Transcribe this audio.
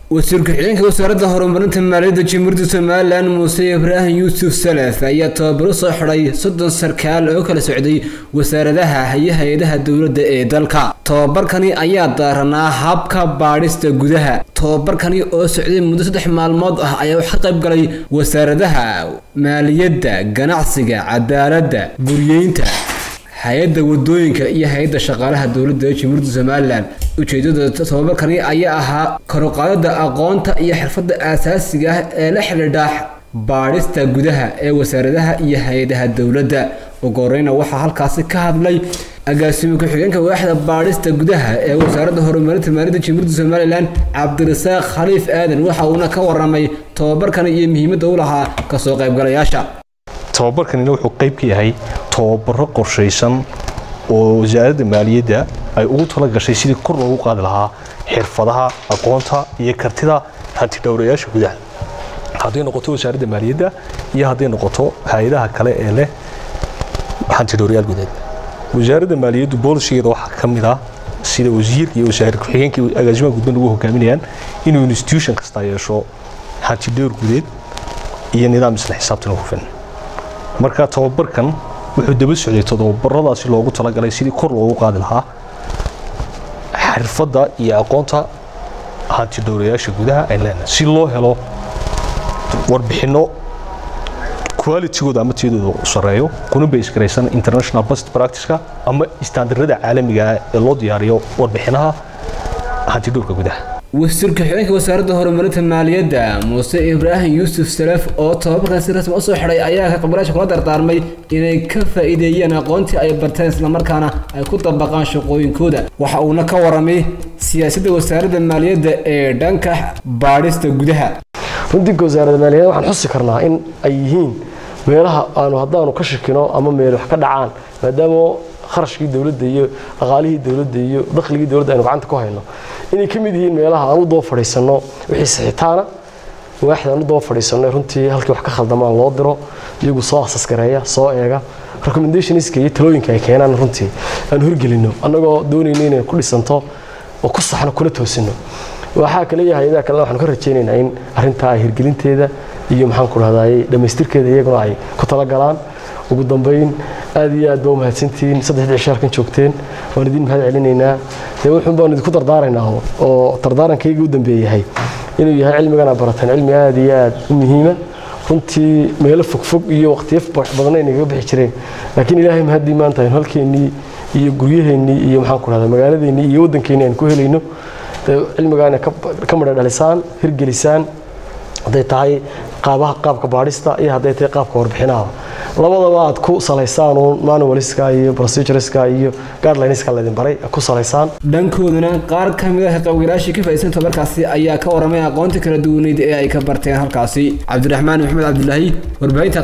wasiir ku-xigeenka wasaaradda horumarinta maaliyadda jamhuuriyadda somalilan muuse ibraahim yuusuf salaf ayaa tababaro soo xidhay soddon sarkaal oo kala socday wasaaradaha iyo hay-adaha dowladda ee dalka tababarkani ayaa daaranaa habka baadhista gudaha tababarkani oo socday muddo saddex maalmood ah ayaa wax ka qayb galay wasaaradaha maaliyadda ganacsiga cadaaladda guryeynta hay-adda wadooyinka iyo hay-adda shaqaalaha dowladda ee jamhuuriyadda somalilan ujeedada tababarkani ayaa ahaa karuqaadada aqoonta iyo xirfadda aasaasiga ah ee la xidhiidha baadhista gudaha ee wasaaradaha iyo hay-adaha dowladda ugu horeyna waxaa halkaasi ka hadlay agaasimo ku-xigeenka waaxda baadhista gudaha ee wasaaradda horumarinta maaliyadda jamhuuriyadda somalilan cabdirasaaq khaliif aadan waxa uuna ka waramay tababarkani iyo muhiimadda u lahaa kasoo qaybgalayaasha tababarkanina wuxuu qayb ka yahay tababaro qorshaysan oo wasaaradda maaliyadda ay ugu tala gashay sidii kor loogu qaadi lahaa xirfadaha aqoonta iyo kartida hantidhowrayaasha gudaha hadday noqoto wasaaradda maaliyadda iyo hadday noqoto hay-adaha kale ee leh hantidhowrayaal gudeed wasaaradda maaliyaddu boolishigeeda waxaa ka mid ah sida wasiir iyo wasaare ku-xigeenka agaasimaha gudban ugu hogaaminayaan inuu institution kasta yeesho hantidhowr gudeed iyo nidaam isla xisaabtan hufan marka tababarkan wuxuu daba socday todobabaradaasi loogu talagalay sidii kor loogu qaadi lahaa xirfadda iyo aqoonta hantidhowrayaasha gudaha ay leenahay si loo helo warbixinno qualitigooda ama tiyadooda sareeyo kuna baysgaraysan international best practiceka ama istaandarada caalamiga ah ee loo diyaariyo warbixinaha hantidhowrka gudaha wasiir ku-xigeenka wasaaradda horumarinta maaliyadda muuse ibraahim yuusuf salaf oo tababarkan si rasmi usoo xidhay ayaa ka qabilaasha kula dardaarmay inay ka faa'iideeyeen aqoontii ay barteen islamarkaana ay ku dabaqaan shaqooyinkooda waxa uuna ka waramay siyaasadda wasaaradda maaliyadda ee dhanka baadhista gudaha runtii wasaaradda maaliyadda waxaan xusi karnaa in ay yihiin meelaha aanu haddaanu ka shakino ama meel wax ka dhacaan maadaama kharashkii dowladda iyo dhaqaalihii dowladda iyo dakhligii dowladda aynu gacanta ku hayno inay ka mid yihiin meelaha aan u daba fadhiisanno wixii sixitaana waaxda aan u daba fadhiisanno runtii halkii wax ka khaldamaan loo diro iyagu soo asas gareeya soo eega recommendationska iyo talooyinka ay keenaan runtii aan horgelinno annagoo doonayno inay ku dhisanto oo ku saxno kuna toosino waxaa kale iyo hay-adaha kalena waxaanu ka rajaynaynaa in arrintaa ay hirgelinteeda iyo maxaan ku dhahdaay dhammaystirkeeda iyaguna ay ku talagalaan ugu dambayn aad iyo aad baa u mahadsantihiin saddexdii cisho halkan joogteen waan idin mahad celinaynaa dee wuxuun baanu idinku dardaaraynaa oo dardaarankayga u dambeeyahay inuu yahay cilmigana barateen cilmi aad iyo aad u muhiima runtii meelo fogfog iyo waqtiyo badan ay nagaga bixi jireen laakiin ilaahay mahaddii maanta aynu halkeennii iyo guryaheennii iyo maxaan ku dhahdaa magaaladeennii iyo waddankeennii aan ku helayno cilmigaana ka madha dhalisaan hirgelisaan hadday tahay qaabaha qaabka baadhista iyo hadday tahay qaabka warbixinaha labadaba aad ku salaysaan uun manualiska iyo procedureska iyo guidelinska laydin baray ku salaysaan dhankooduna qaar ka mid ah qaybgalaashii ka faa'iidsan tabarkaasi ayaa ka waramay aqoonta kala duwaneyd ee ay ka barteen halkaasi cabdiraxmaan maxamed cabdilaahi warbaahinta